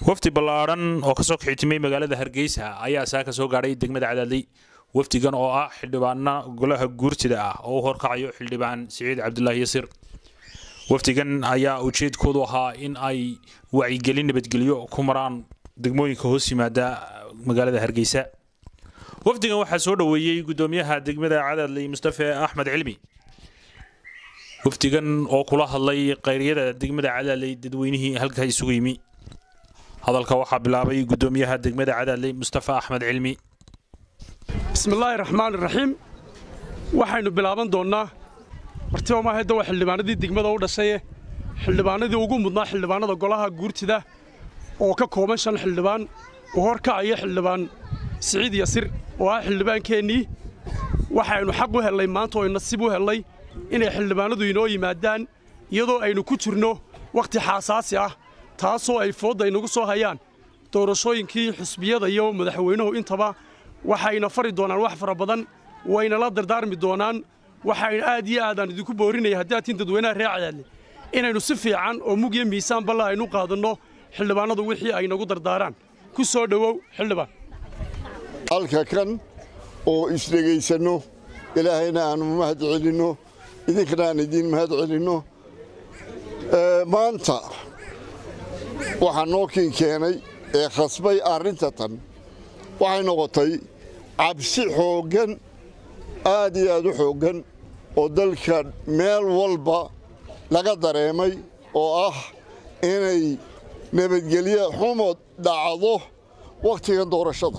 wafdi ballaadhan oo kasoo kaxitimay magaalada hargeysa ayaa saa ka soo gaadhay degmada cadaadley wafdigan oo ah xildhibaana golaha guurtida ah oo u horkacayo xildhibaan siciid cabdulaahi yasiir wafdigan ayaa ujeedkoodu ahaa in ay wacyigelin nabadgelyo ku maraan degmooyinka hoos yimaada magaalada hargeysa wafdigan waxaa soo dhoweeyey gudoomiyaha degmada cadaadley mustafe axmed cilmi wafdigan oo kula hadlay khayryada degmada cadaadley dadweynihii halka isugu yimi hadalka waxaa bilaabay gudoomiyaha degmada cadaadley mustafa axmed cilmi bismillaahi raxmaan raxiim waxaynu bilaaban doonnaa martiba maahayda waa xildhibaanadii degmada u dhashaye xildhibaanadii ugu mudnaa xildhibaanada golaha guurtida oo ka kooban shan xildhibaan uu horkacaya xildhibaan siciid yasir oo ah xildhibaankeennii waxaynu xaq u hellay maanta oo nasiib u hellay inay xildhibaanadu inoo yimaadaan iyadoo aynu ku jirno wakhti xaasaasi ah taasoo ay foodda inagu soo hayaan doorashooyinkii xusbiyada iyo madaxweynuhu intaba waxayna fari doonaan wax fara badan wayna la dardaarmi doonaan waxayna aad iyo aadaan idinku boorinaya haddii aad tiin dadweynaha reer cadaadle inaynu si fiican oo mug iyo miisaan balla aynu qaadanno xildhibaanadu wixii ay nagu dardaaraan ku soo dhowow xildhibaan halka kan oo isdhegaysanno ilaahayna aanu mahad celinno idinkana aan idiin mahad celinno maanta waxaa noo kiin keenay ee khasbay arrinta tan waxay noqotay cabsi xooggan aad iyo aad u xooggan oo dalka meel walba laga dareemay oo ah inay nabadgelyo xumod dhacdo wakhtigan doorashada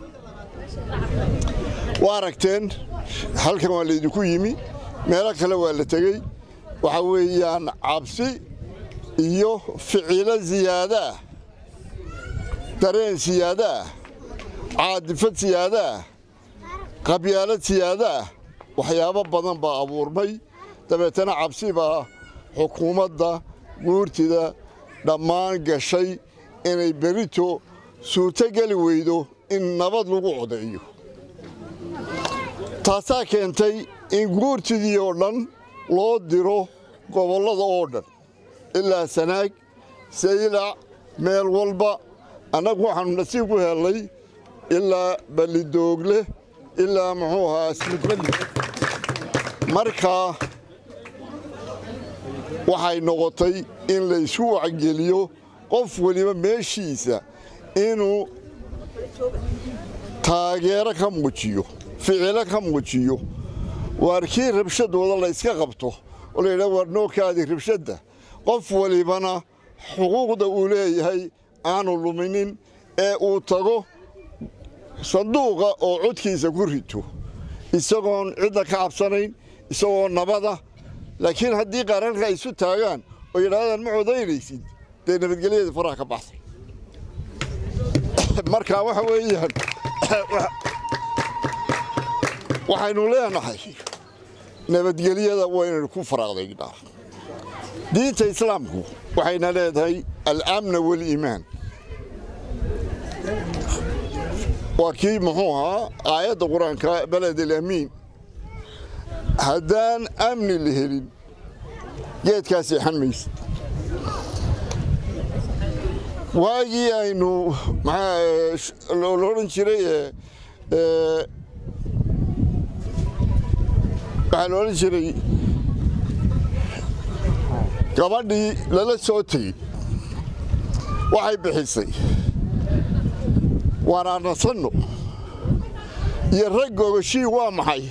waa aragteen halkan waa laydinku yimi meelo kale waa la tegey waxaa weeyaan cabsi iyo ficilo siyaadaah dareen siyaadaah caadifad siyaadaah qabyaalad siyaadaah waxyaabo badan baa abuurmay dabeetana cabsi baa xukuumadda guurtida dhammaan gashay inay berito suurtogeli weydo in nabad lagu codeeyo taasaa keentay in guurtidii oo dhan loo diro gobollada oo dhan ilaa sanaag saylac meel walba annagu waxaannu nasiib ku hellay ilaa ballidoogle ilaa muxuu ahaa smidballi markaa waxay noqotay in laysku wacgeliyo qof weliba meeshiisa inuu taageero ka muujiyo ficilo ka muujiyo waar kii rabshadooda layska qabto oo layidhaha waar nookaadii rabshadda qof walibana xuquuqda uu leeyahay aanu luminin ee uu tago sanduuqa oo codkiisa ku rito isagoon cidda ka cabsanayn isagoo nabada laakiin haddii qaranka ay isu taagaan oo yidhahdaan ma codaynaysid dee nabadgelyada faraha ka baxsan marka waxa weeyaan waxaynu leenahay nabadgelyada waynaynu ku faraaqdaynaa diinta islaamku waxayna leedahay alamna waaliimaan waa kii muxuu ahaa aayadda qur-aanka baled alamiin haddaan amni la helin geedkaa seexan maysid waagii aynu la odhan jiray waxaa la odhan jiray gabadhii lala soo tegey waxay bixisay waana nasanno iyo rag gogashii waa maxay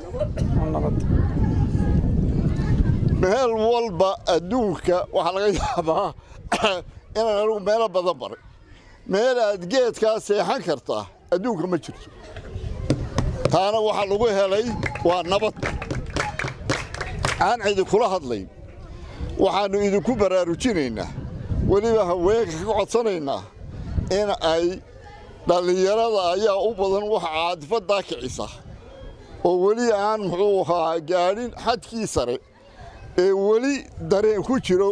meel walba adduunka waxaa laga yaabaa inaan anigu meelo badan baray meel aad geedkaa seexan kartaa adduunka ma jirto taana waxaa lagu helay waa nabad aan idinkula hadlayn waxaannu idinku baraarujinaynaa weliba haweenka ka codsanaynaa in ay dhallinyarada ayaa u badan wax caadifaddaa kicisa oo weli aan muxuu ahaa gaadhin xadkii sare ee weli dareen ku jiro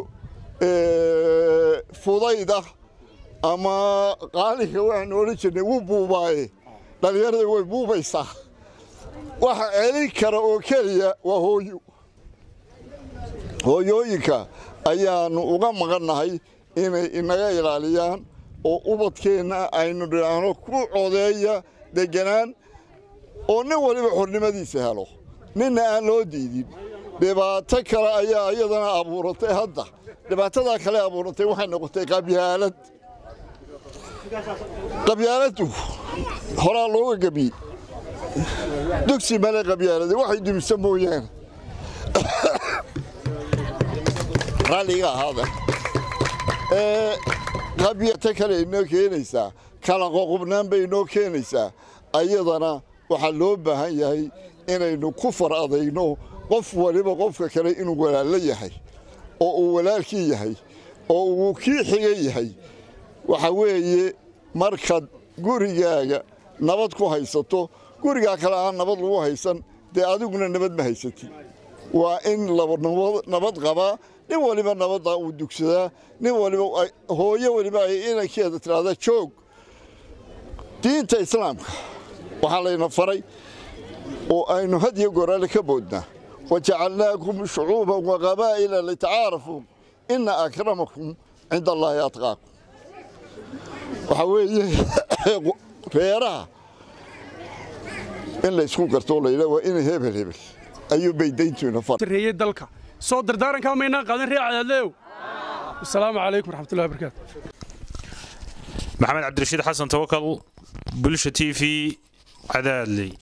fudayda ama qaalinka waxaanu odhan jirnay wuu buubaaye dhallinyarada way buubaysaa waxa celin kara oo keliya waa hooyo hooyooyinka ayaannu uga maqannahay inay inaga ilaaliyaan oo ubadkeenna aynu dhinaano ku codeeya degganaan oo nin waliba xornimadiisa helo ninna aan loo diidin dhibaato kale ayaa iyadana abuuratay hadda dhibaatadaa kale abuuratay waxay noqotay qabyaalad qabyaaladdu horaa looga gebiyey dugsi male qabyaalada waxay dumisa mooyaane raalliga ahaada qabyata kale inoo keenaysaa kala qoqobnaan bay inoo keenaysaa ayadana waxaa loo baahan yahay inaynu ku far adayno qof waliba qofka kale inuu walaallo yahay oo uu walaalkii yahay oo uu kii xiga yahay waxa weeye markaad gurigaaga nabad ku haysato gurigaa kale aan nabad lagu haysan dee adiguna nabad ma haysatid waa in nabad qabaa nin waliba nabadda uu dugsadaa nin waliba hooyo waliba ay inankeeda tidhaahdaa joog diinta islaamka waxaa layna faray oo aynu had iyo goraale ka boodnaa wajacalnaakum shucuuban waqabaa'ila litacaarafuu ina akramakum cinda allaahi atqaakum waxaa weeye reeraha in laysku garto layidha waa ina hebel hebel ayuu bay dayntuina far reeyey dalka soo dardaarankaa maynaan qaadan ree cadaadleew asalaamu calaykum raxmatullahi wabarakaatu maxamed cabdirashiid xasan tawakal bulsha t v cadaadley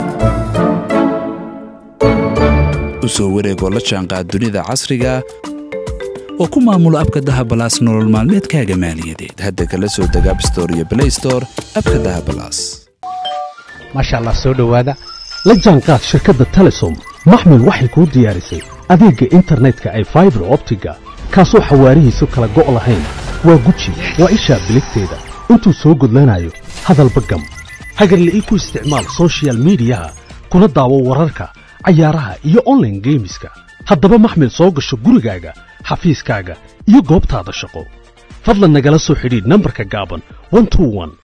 u soo wareegoo la jaanqaad dunida casriga oo ku maamulo abka dahabalaas nolol maalmeedkaaga maaliyadeed hadda kala soo deg abstore iyo blaystore abka dahabalaas maasha allah soo dhowaada la jaanqaad shirkadda telesom maxmil waxay kuu diyaarisay adeegga internetka ay faibar optiga kaasoo xawaarihiisu kala go' lahayn waa guji waa ishaa biligteeda intuu soo gudlanayo hadalba gam hagarle ii ku isticmaal sochial midiyaha kuna daawo wararka cayaaraha iyo onlaine geemiska haddaba maxmil soo gasho gurigaaga xafiiskaaga iyo goobtaada shaqo fadlan nagala soo xidhiidh nambarka gaaban